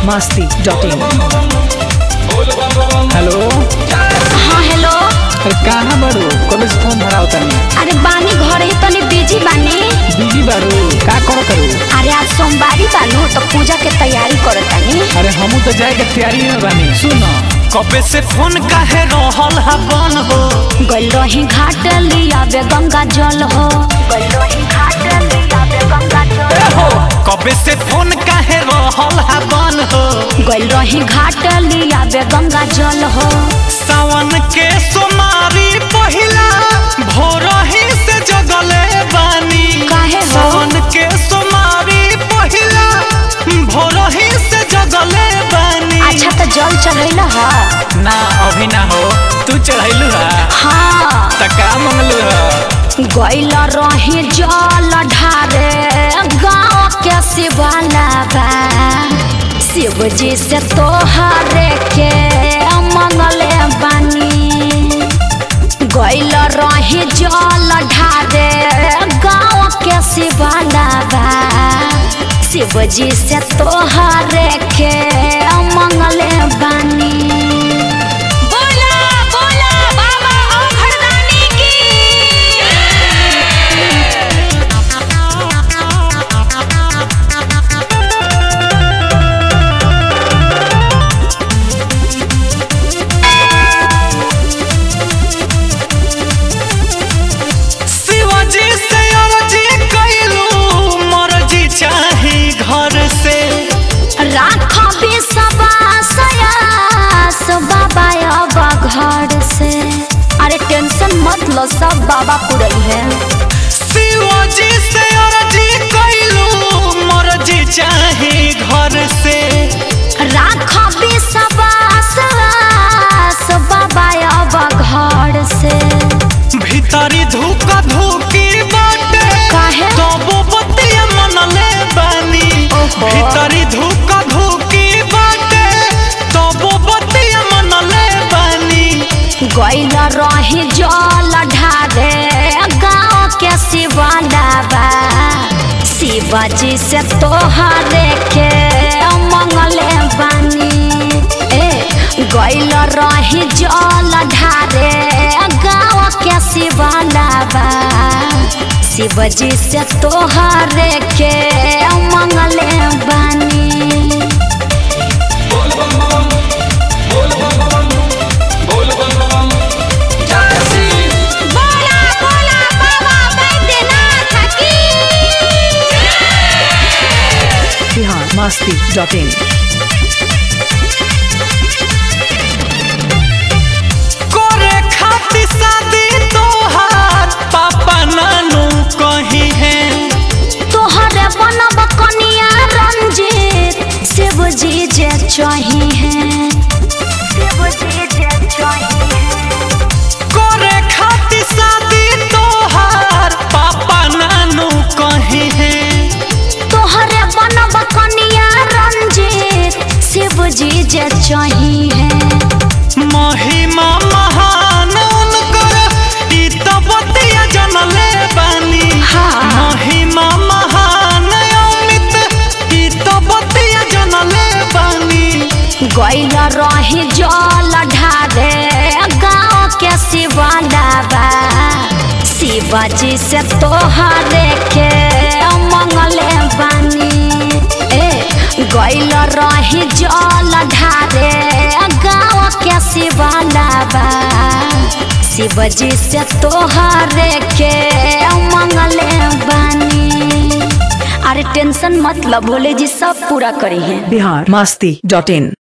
Masti dot in hello हाँ hello अरे कहाँ बारू कॉलेज फॉर्म भराओ तनी अरे बानी घरे तनी बिजी बानी बिजी बारू का करो करू अरे आज सोमवारी बानू तो पूजा के तैयारी करत तानी अरे हमू तो जाए के तैयारी में बानी सुन कबे से फोन काहे रहल हा बन हो गइल रही घाट लिया बे गंगा जल हो गइल रही घाट लिया बे गंगा जल हो कबे से फोन काहे रहल हा बन हो गइल रही घाट लिया बे गंगा जल हो सावन के सोमारी पहिला भोर ही से जगले बानी काहे हो? सावन के सोमारी पहिला भोर ही से जगले बानी अच्छा तो जल चढ़ैल हा ना अभी ना हो तू चढ़ैलू हा हाँ त का मंगलू हा गइल रही जल ढारे गाँव के शिवाला बा शिव जी से तोहरे के मंगले बानी गइल रही जल ढारे गाँव के शिवाला बा शिव जी से तोहरे के मंगले बानी बोला बोला बाबा ओ घरदानी शिवाजी से अर्जी कैलू मर्जी चाही घर से राख विश्वास बाबा अब घर से अरे टेंशन मत लो सब बाबा पुरई है शिवाजी से अर्जी कैलू मर्जी चाही घर से राख विश्वास बाबा अब घर से भीतरी धूक धूकी बाटे काहे? तबो बतिया मनले बानी ओहो। भीतरी धूक धूकी बाटे तबो बतिया मनले बानी गइल रही जल ढारे गाँव के शिवाला बा शिवाजी से तोहरे के मंगले बानी ए गइल रही जल ढारे गाँव के शिवाला बा शिवजी से तोहरे के मंगले बानी बोला बोला बाबा बैद्यनाथ की बिहार मस्ती डॉट इन करे खातिर शादी तोहार पापा नानू कही है तोहरे बनब कनिया रंजीत शिव जी जे चाही है शिव जी जे चाही है करे खातिर शादी तोहार पापा नानू कही है तोहरे बनब कनिया रंजीत शिव जी जे चाही है महिमा महान उनकर ई तो बतिया जनले बानी हाँ। महिमा महान अमित ई तो बतिया जनले बानी गइल रही जल ढारे गाँव के शिवाला बा शिवाजी से तोहरे के मंगले बानी ए गइल रही जल ढारे गाँव के शिवाला बा शिवजी से तोहरे के मंगले बानी अरे टेंशन मत लो भोले जी सब पूरा करी हैं बिहार मस्ती डॉट इन